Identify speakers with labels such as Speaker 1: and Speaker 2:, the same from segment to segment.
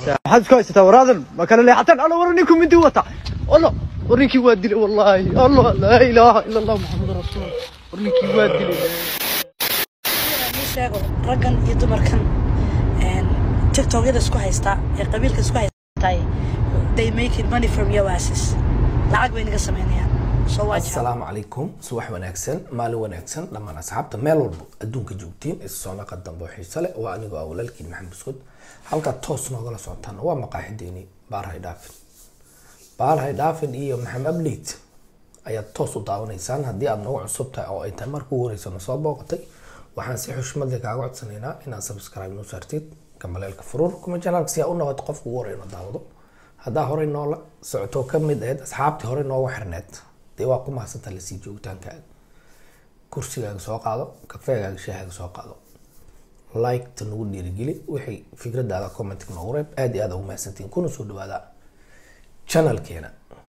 Speaker 1: maxaad isku haysataa waraadan ma kala leexataan alla war ninku mindi wata alla war ninkii waa dilay wallaahi allah laa ilaaha ila allah maxamad rasuul war ninkii waa dilay
Speaker 2: ii sheego raggan iyo dumarkan een, tiktokyada isku haystaa ee qabiilka isku haystaa they making money from your asses lacag bay naga samaynayaan soo waa jecel
Speaker 3: asalaamu calaykum subax wanaagsan maalin wanaagsan dhammaan asxaabta meel walba adduunka joogtiin is soo naqa dambe oo xiise leh waa anigoo ah walaalkiin maxamed buskud halkaa toos noogala socotaan waa maqaaxideeni baarhay dhaafin baarhay dhaafin iyo maxamed ableyd ayaad toos u daawanaysaan haddii aad nagu cusub tahay oo ay tahay marka ugu horeysa na soo booqatay waxaan si xushmad leh kaaga codsanaynaa inaad subscribe noo saartid gambaleelka furuur kuma janaalka si aa u noqoto qofka ugu horey na daawado haddaa horey noola socoto ka mid ahayd asxaabtii horey noogu xirneed dee waa ku mahadsantaa lasii joogitaankaaga kursigaaga soo qaado kafeegaaga shaahaaga soo qaado like-ta nagu dhiirigeli wixii fikradaada commentka noogu reeb aad iyo aad ugu mahadsantiin kuna soo dhawaada channelkeena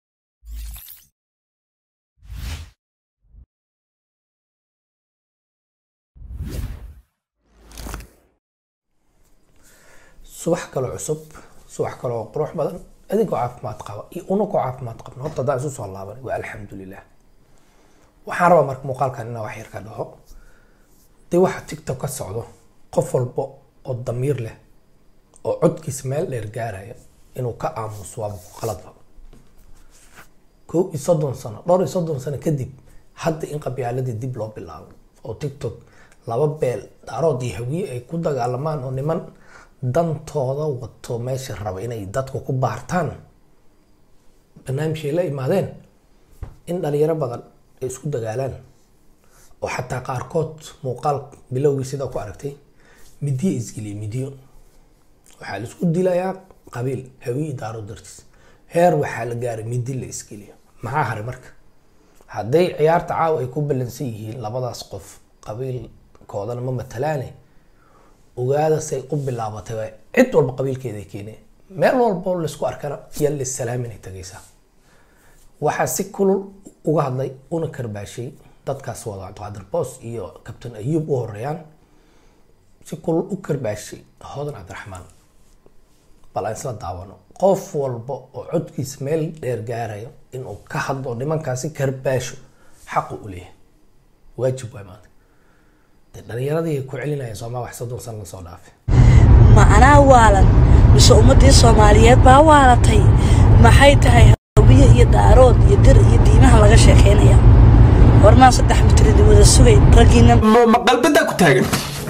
Speaker 3: subax kaloo cusub subax kaloo qurux badan adinkoo caafimaad qaba iyo unakoo caafimaad qabna horta haddaan isu soo laaban waa alxamdulilah waxaan rabaa marka muuqaalkan inaan wax yar ka dhaho dee waxa tiktok ka socdo qof walba oo damiir leh oo codkiisa meel dheer gaaraya inuu ka aamuso waaba ku qaladba kow iyo soddon sano dhowr iyo soddon sano kadib hadda in qabyaaladii dib loo bilaabo oo tiktok laba beel daarood iyo hawiye ay ku dagaalamaan oo niman dantooda wato meesha raba inay dadku ku baartaan barnaamijay la imaadeen in dhalinyaro badan ay isku dagaalaan oo xataa qaarkood muuqaal bilowgii sidaa ku aragtay midiyo isgeliya midiyo waxaa la isku dilayaa qabiil hawiye daaro dartiis heer waxaa la gaaray midi la isgeliyo maxaa haray marka hadday ciyaarta caawa ay ku ballansan yihiin labadaas qof qabiilkoodana ma matalaane ogaada say u bilaabatay waa cid walba qabiilkeeda keeneen meel walbo laisku arkana yaa lisalaaminay tagaysaa waxaa si kulul uga hadlay una karbaashay dadkaas wada cabdiqaadir boos iyo kabtan ayuub u horeeyaan si kulul u karbaashay hodan cabdiraxmaan bal aan isla daawano qof walba oo codkiisa meel dheer gaarayo inuu ka hadlo nimankaasi karbaasho xaqu u leeyahay waajib waay maanta dee dhalinyaradii ku celinayeen soomaa wax soddon sano lasoo dhaafay
Speaker 2: ma anaa waalan mise ummadii soomaaliyeed baa waalatay maxay tahay hawiye iyo daarood iyo dir iyo diimaha laga sheekaynaya hormaa saddex mitridi wada sugay raggiina
Speaker 4: ma qalbadaa ku taagan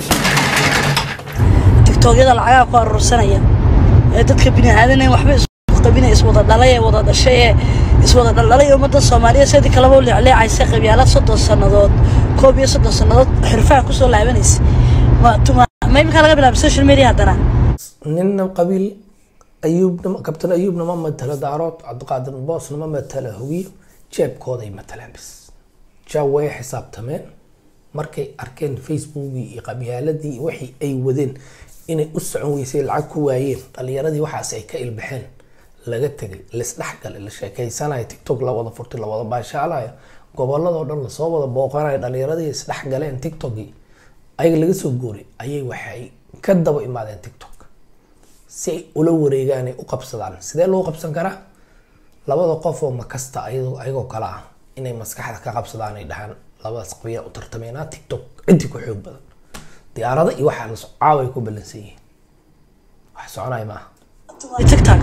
Speaker 2: tiktokyada lacagaha ku aruursanaya ee dadka bini'aadana waxba isku qabina iswada dhalay ee wada dhashay ee iswada dhaldhalay ee ummadda soomaaliya sidii kaleba u leecleecaysa qabyaalad soddon sannadood koob iyo soddon sannadood xirfaha kusoo laabanaysa ma tuma ma iminkaa laga bilaabay social media haddana
Speaker 3: ninna qabiil ayuubna kabtan ayuubna ma matalo daarood cabdiqaadir boosna ma matalo hawiyo jeebkooday matalaan bis jaa way xisaabtameen markay arkeen facebookii iyo qabyaaladii wixii ay wadeen inay u socon weysay lacag ku waayeen dhalinyaradii waxaas ay ka ilbaxeen laga tegay laisdhexgalay la sheekeysanayo tiktok la wada furtay la wada baashaalayo goboladoo dhan lasoo wada booqanayo dhalinyaradii isdhexgaleen tiktokii ayaga laga soo gooray ayay waxay ka daba imaadeen tiktok si ay ula wareegaan ay u qabsadaan sidee loo qabsan karaa labada qof oo makasta ayadoo ayagoo kale ah inay maskaxda ka qabsadaan ay dhahaan labadaas qabiila u tartameynaa tiktok ciddi ku xoog badan diyaarada iyo waxaa la caaway ku ballansan yihiin wax soconaya maaha
Speaker 2: tiktok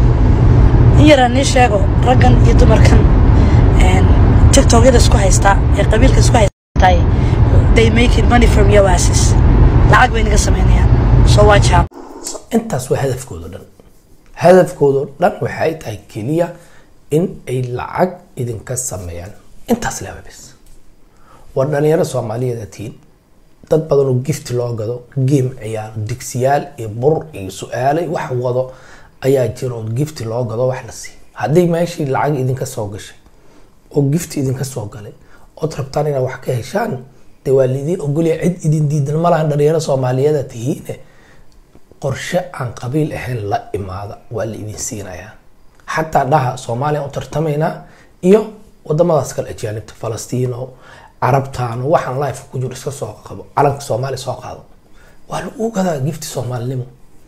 Speaker 2: in yaraan nii sheego raggan iyo dumarkan een, tiktokyada isku haystaa ee qabiilka isku haystaa they making money from your asses lacag bay naga samaynayaan soo waa jecel
Speaker 3: intaas waa hadafkooda dhan hadafkooda dhan waxay tahay keliya in ay lacag idinka sameeyaan intaas laba bes waa dhalinyaro soomaaliyeed tiin dad badan oo gift loo gado game ciyaaro digsiyaal iyo bur iyo su-aalo iyo wax wado ayaa jira oo gift loo gado wax la siiyo haddii meeshii lacag idinka soo gashay oo gift idinka soo galay ood rabtaan inaad wax ka heshaan dee waa lidiin ogolya cid idin diidan malahan dhalinyaro soomaaliyeeda tihiine qorshe aan qabiil ahayn la imaada waa la idin siinayaa xataa dhaha soomaaliya u tartamaynaa iyo wadamadaas kale ajaanibta falastiino carabtaano waxaan life ku jiro iska soo qabo calanka soomaaliya soo qaado waa lagu gadaa gifti soomaalinimo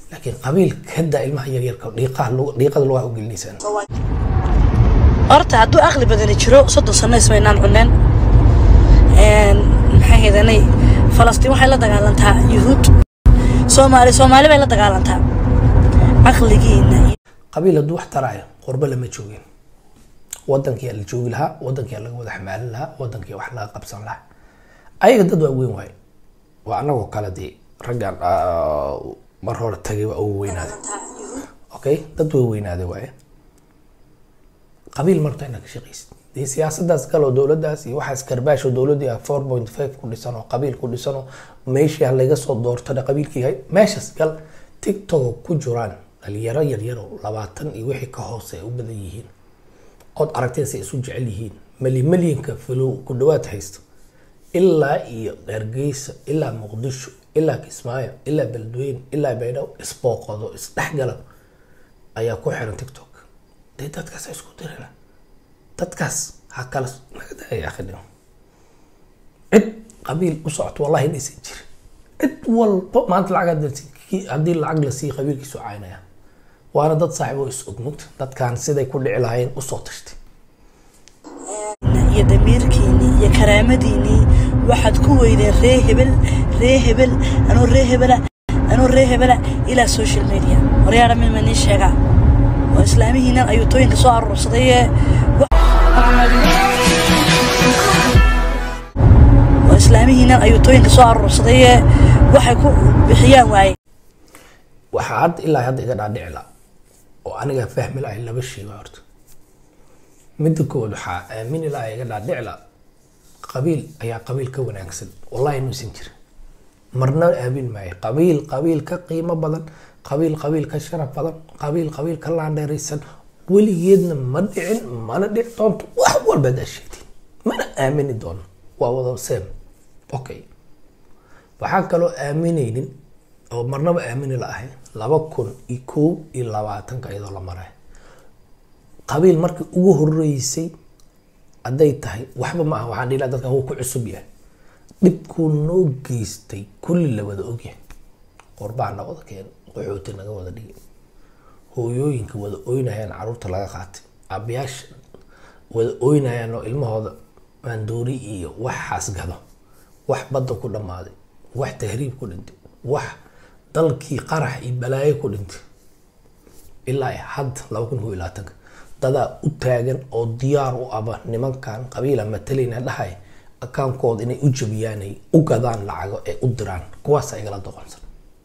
Speaker 3: laakiin qabiil kada ilmaha yaryarka dhiiqaha lu- dhiiqada lugaha u gelinaysaan
Speaker 2: horta hadduu aqli badani jiro soddon sano ismaynaan cuneen Een, maxay haydanay falastiin waxay la dagaalantaa yuhuud soomaali soomaali bay la dagaalantaa caqligiina iyo
Speaker 3: qabiil hadduu wax taraayo qurbo lama joogin wadankiyaa la joogi lahaa wadankiyaa laga wada xamaalin lahaa wadankiyaa wax laga qabsan lahaa ayaga dad waa weyn waaye waa anagoo kale dee raggan ah, mar hore tagay waa ugu weynaaday okay dad way weynaaday waaye qabiil marta inaad ka shaqaysid dee siyaasadaas galoo dowladaas iyo waxaas karbaasho dowladii ah four point five ku dhisan oo qabiil ku dhisan oo meeshii laga soo doortana qabiilkii yahay meeshaas gal tiktok ku jiraan dhalinyaro yaryaro labaatan iyo wixii ka hoose ay u badan yihiin ood aragteen say isu jecel yihiin mali malyanka falow ku dhawaad haysto ilaa iyo hargeysa ilaa muqdisho ilaa kismaayo ilaa beledweyne ilaa baydhabo isbooqado isdhexgala ayaa ku xiran tiktok dee dadkaas ha isku dirina dadkaas ha kala naga daaya akhidhimo cid qabiil u socoto wallahi inaysan jirin cid walba maanta lacag hadii la sii- kii- haddii lacag la siiyo qabiilkiisu caynaya waana dad saaxiib oo is ogmugta dadkan siday ku dhici lahaayeen usoo tashtay
Speaker 2: iyo damiirkiinii iyo karaamadiinii waxaad ku weydeen ree hebel ree hebel anuu ree hebela anuu ree hebela ilaa social media waryaadha midma nii sheegaa oo islaamihiinan ayuutooyinka soo aruursaday ee oo islaamihiinan ayuutooyinka soo aruursaday ee waxay ku bixiyaan waaye
Speaker 3: waxaa hadda ilaa hadda iga dhaadhici la oo aniga fahmi lahay laba shay waa horta midda kood waxaa aamini lahay iga dhaadhici la qabiil ayaa qabiil ka wanaagsan wallahi inuusan jirin marna aamin maayo qabiil qabiil ka qiimo badan qabiil qabiil ka sharaf badan qabiil qabiil ka laandheeraysan weligeedna ma dhicin mana dhici doonto wax walba adaa sheegtiin mana aamini doono waa wada seem okay waxaan kaloo aaminaynin oo marnaba aamini la ahay laba kun iyo kow iyo labaatanka iyadoo la maray qabiil markii ugu horeysay hadday tahay waxba ma aha waxaan dhihi lahaa dadkan wuu ku cusub yahay dhibkuu noo geystay kulli la wada ogyahay qorbaa na wada keen qaxooti naga wada dhigi hooyooyinka wada oynayaan caruurta laga qaatay aabayaasha wada oynayaan oo ilmahooda maandoori iyo waxaas gado wax badda ku dhammaaday wax tahriib ku dhintay wax dalkii qarax iyo balaayo ku dhintay ilaa ay hadda laba kun kow iyo labaatanka dadaa u taagan oo diyaar u aba nimankan qabiila matalayna dhahay akaankooda inay u jabiyaan ay u gadaan lacago ee u diraan kuwaasa igala doqonsan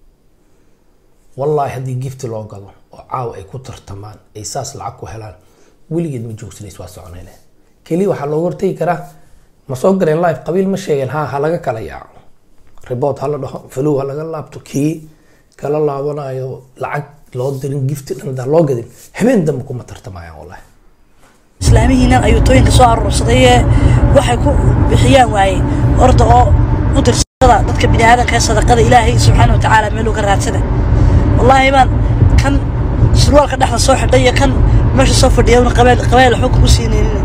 Speaker 3: wallaahi haddii gifti loo gado oo caawa ay ku tartamaan ay saas lacag ku helaan weligeed ma joogsanays waa soconayne keliya waxaa looga hortegi karaa ma soo gareen live qabiil ma sheegeen ha ha laga kala yaaco report ha la dhaho falow ha laga laabto kii kala laabanayo lacag loo dirin gifti dhan hadaan loo gadin habeen dambe kuma tartamayaan wallahi
Speaker 2: islaamihiinan ayuutooyinka soo aruursaday ee waxay ku bixiyaan waaye orda oo u dirsada dadka bini aadanka ee sadaqada ilaahay subxaana watacaala meeluu ka raadsada wallaahi baan kan surwaalka dhexda soo xidhay iyo kan meesha soo fadhiya una qabeel qabeel waxba kugu siinaynin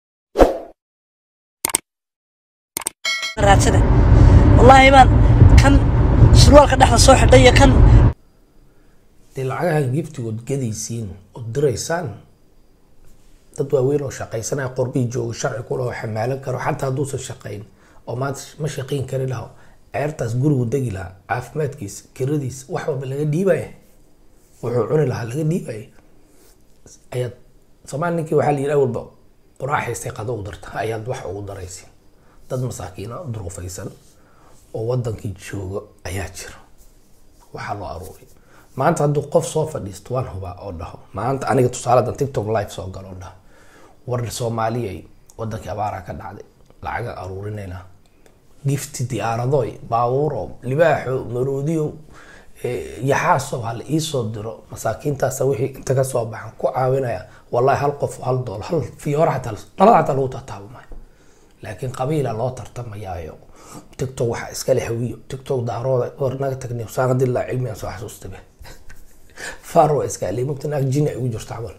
Speaker 2: raadsada wallaahi baan kan surwaalka dhexda soo xidhay iyo kan
Speaker 3: dee lacagaha giftigood gadaysiin oo diraysaan dad waaweyn oo shaqaysanaya qorbii jooga sharci ku laho xamaalan karo xataa hadduusan shaqayn oo maanta ma shaqayn kari laho ceertaas gurigu degi lahaa caafimaadkiisa kiradiisa wax walba laga dhiibaya wuxuu cuni lahaa laga dhiibaya ayaad soomaali ninkii waxaa la yidhi awalba quraaxaystay qado u darta ayaad wax ugu daraysa dad masaakiina duruufaysan oo wadankii jooga ayaa jira waxaa loo aruuriy maanta hadduu qof soo fadhiisto waan hubaa oo dhaho maanta aniga tusaaladan tiktok live soo galo oo dhaho war soomaaliyay wadankii abaaraa ka dhacday lacaga aruurinayna gifti diyaaradoy baabuuro libaaxo maroodiyo yaxaaso hala iisoo diro masaakiintaasa wixii inta kasoo baxan ku caawinaya wallahi hal qof hal dool hal fiyoora xataa dhalada xataa lagu tartaabo maayo laakiin qabiila loo tartamayaayo tiktok waxaa iskale hawiyo tiktok daarooda war naga tagnay saaqadii laa cilmigan soo xasuustabe faro iska alay mugta naag jini ay ugu jirto camal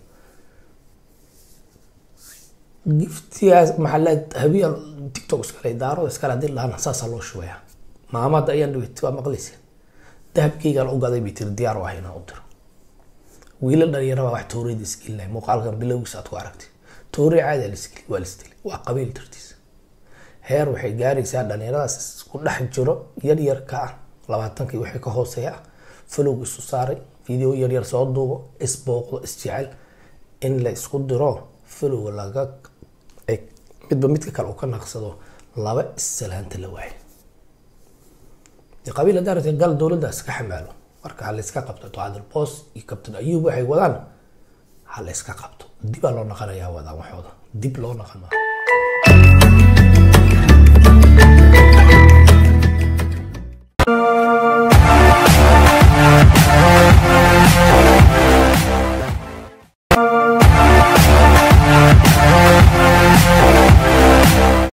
Speaker 3: giftigaas maxaa le habiya tiktok iskale daarooda iskale hadii lahana saasaa loo shubaya maamada ayaan dhaweyt waa maqlaysa dahabkeygaan u gaday bay tiri diyaar u ah inaan u diro wiila dhalinyaraba wax tooriyada isgelinaya muuqaalkan bilowgiisa aad ku aragtay tooriya caadi lisgeli waa lisdili waa qabiil dartiisa heer waxay gaaraysaa dhalinyaradaas isku dhex jiro yar yar ka ah labaatankii wixii ka hooseeya ah falowg isu saaray video yar yar soo duubo isbooqdo isjecel in la isku diro falowga laga ay midba midka kale uu ka naqsado laba issalaanta la waayo dee qabiil haddaan rabtay gal dowladda iska xamaalo marka ha la iska qabto ducadal boos iyo kabtan ayuub waxay wadaan ha la iska qabto dibaa loo naqanayaa wadaan waxooda dib loo naqan maaha